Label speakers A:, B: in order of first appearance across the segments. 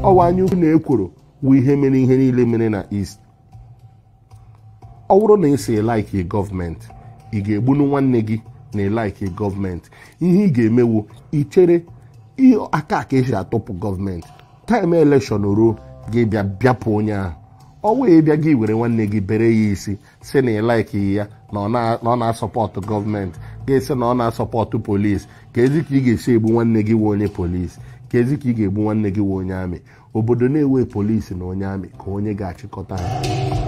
A: ọwa anya ukwu na ekworo wụ ihe mere ihe niile mere na east ọ bụrụ na ị si laiki gọọmenti ị ga-egbunu nwanne gị na ịlaiki gọọmenti ihe ị ga-emewu ichere aka ka esi atụpụ gọọmenti taịm elekshọn ruo ga-ebịa bịapụ onye ahụ ọ wee bịa gị were nwanne gị bere ya isi si na ịlaiki ya na ọ na-asọpọtụ gọọmenti ga-esi na ọ na-asọpọtụ polisi ka ezi ka ị ga-esi egbu nwanne gị wee onye polisi ka ezi ka ị ga-egbu nwanne gị wee onye amị obodo na-ewe polisi na onye amị ka onye ga-achịkọta ha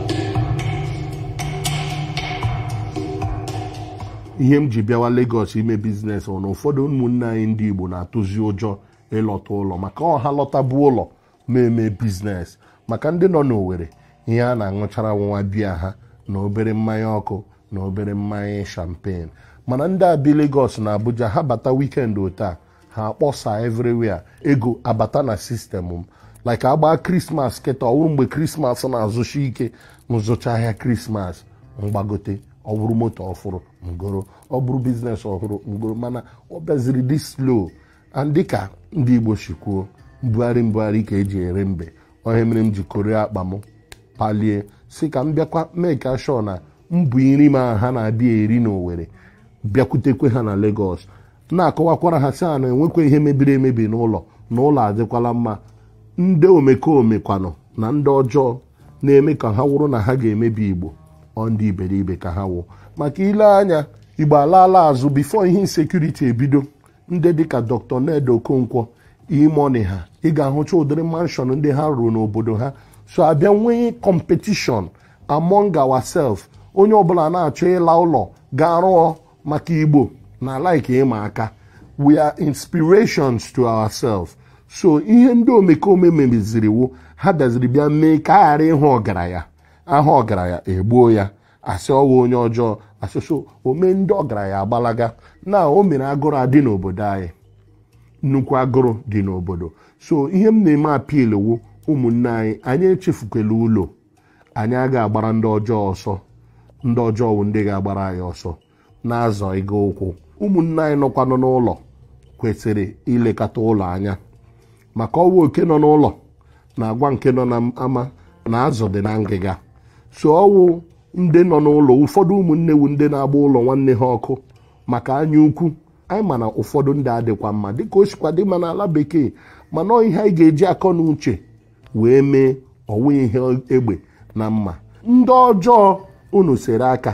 A: ihe m ji bịawa Lagos ime biznes bụ na ụfọdụ ụmụnne anyị ndị Igbo na-atụzi ụjọ ịlọta ụlọ maka ọha lọtabu ụlọ ma eme biznes maka ndị nọ n'Owerri ihe a na-aṅụchara nwa biya ha na obere mmanya ọkụ na obere mmanya champagne mana ndị abi Lagos na Abuja ha bata wikend otaa ha akpọsa everywhere ego abata na sistemụ m like agba krismas kịta ọwụrụ mgbe krismas na-azụchi ike nzụcha ahịa krismas mgbagote ọ bụrụ moto ọfụrụ ngoro ọ bụrụ biznes ọhụrụ ngoro mana ọ bịaziri dị slow and dịka ndị Igbo si kwuo mbugharị mbugharị ka eji ere mbe onye mere m ji koro akpa m palie si ka m bịakwa make sure na mbụ nri ma ha na-abịa eri n'Owerri bịakwutekwe ha na Lagos na-akọwakwara ha si a na enwekwa ihe mebiri emebi n'ụlọ na ụlọ adịkwala mma ndị omekome kwanụ na ndị ọjọọ na-eme ka ha wụrụ na ha ga-emebi Igbo ọ ndị iberibe ka ha wụ maka ile anya Igbo alaala azụ bifo ihe insekuriti ebido ndị dịka Dr. Ned Okonkwo imoni ha ị ga-ahụcha ụdịrị manshọn ndị ha rụrụ n'obodo ha so abịa nwee competition among ourselves onye ọbụla na-achọ ịla ụlọ gaa rụọ maka Igbo na like ịma aka we are inspirations to ourselves so ihe ndị omekome mebiziri wụ ha bịaziri bịa mee ka a ghara ịhụ ọgaranya aha ọgaranya egbuo ya asị ọwa onye ọjọọ asịso ome ndị ọgaranya agbalaga na o mere agụrụ adị n'obodo anyị nnukwu agụrụ dị n'obodo so ihe m na-eme apil wụ ụmụnne anyị anyị echefukwala ụlọ anyị agaghị agbara ndị ọjọọ ọsọ ndị ọjọọ wụ ndị ga-agbara anyị ọsọ na-azọ ịga ụkwụ ụmụnne anyị nọkwanụ n'ụlọ kwesịrị ilekọta ụlọ anya maka ọwa oke nọ n'ụlọ na-agwa nke nọ n'ama na azụ dị na ngịga so ọwụ ndị nọ n'ụlọ ụfọdụ ụmụnne wu ndị na-agba ụlọ nwanne ha ọkụ maka anya ukwu anyị ma na ụfọdụ ndị adịkwa mma dịka o sikwa dị ma n'ala bekee mana ọ ihe anyị ga-eji akọ na uche wee mee ọwụ ihe egbe na mma ndị ọjọọ unu sere aka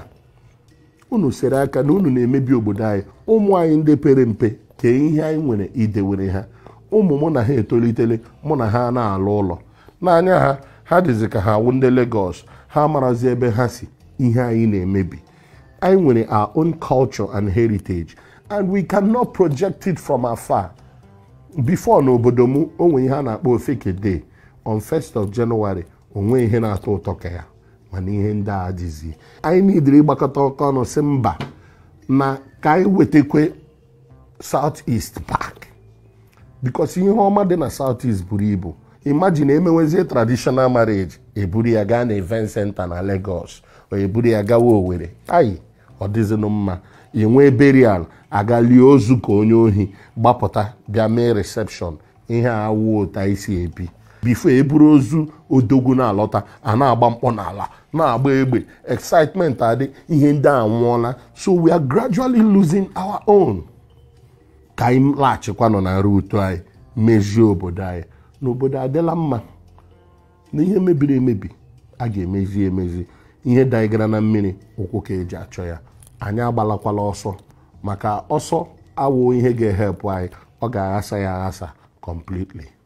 A: unu sere aka na unu na-emebi obodo anyị ụmụ anyị ndị pere mpe kee ihe anyị nwere idewere ha ụmụ mụ na ha etolitele mụ na ha na-alụ ụlọ n'anya ha ha dịzi ka ha wụ ndị Lagos ha marazi ebe ha si ihe anyị na-emebi anyị nwere our own culture and heritage and we cannot project it from afar before n'obodo m onwe ihe a na-akpọ ofeke day on 1st of January onwe ihe na-atọ ụtọ ka ya mana ihe ndị a adịzi anyị niidiri ịgbakọta ọkọ ọnụ si mba na ka anyị wetakwe South East Park because ihe ọma dị na South East buru ibu imagine emewezie traditional marriage eburu ya gaa na event center na Lagos o eburu ya gawa Owerri ayi ọ dịzinụ mma enwee burial aga lie ozu ka onye ohi gbapụta bịa mee reception ihe a awụ otu anyị si ebi bifo eburu ozu odogwu na-alọta a na-agba mkpọ n'ala na-agba egbe excitement adị ihe ndị a nwụọla so we are gradually losing our own ka anyị laghachikwanụ na ruutu anyị mezie obodo anyị n'obodo adịla mma na ihe mebiri emebi a ga-emezi emezi ihe daigara na mmiri ụkwụ ka eji achọ ya anyị agbalakwala ọsọ maka ọsọ awụ ihe ga-ehepụ anyị ọ ga-aghasa ya aghasa completely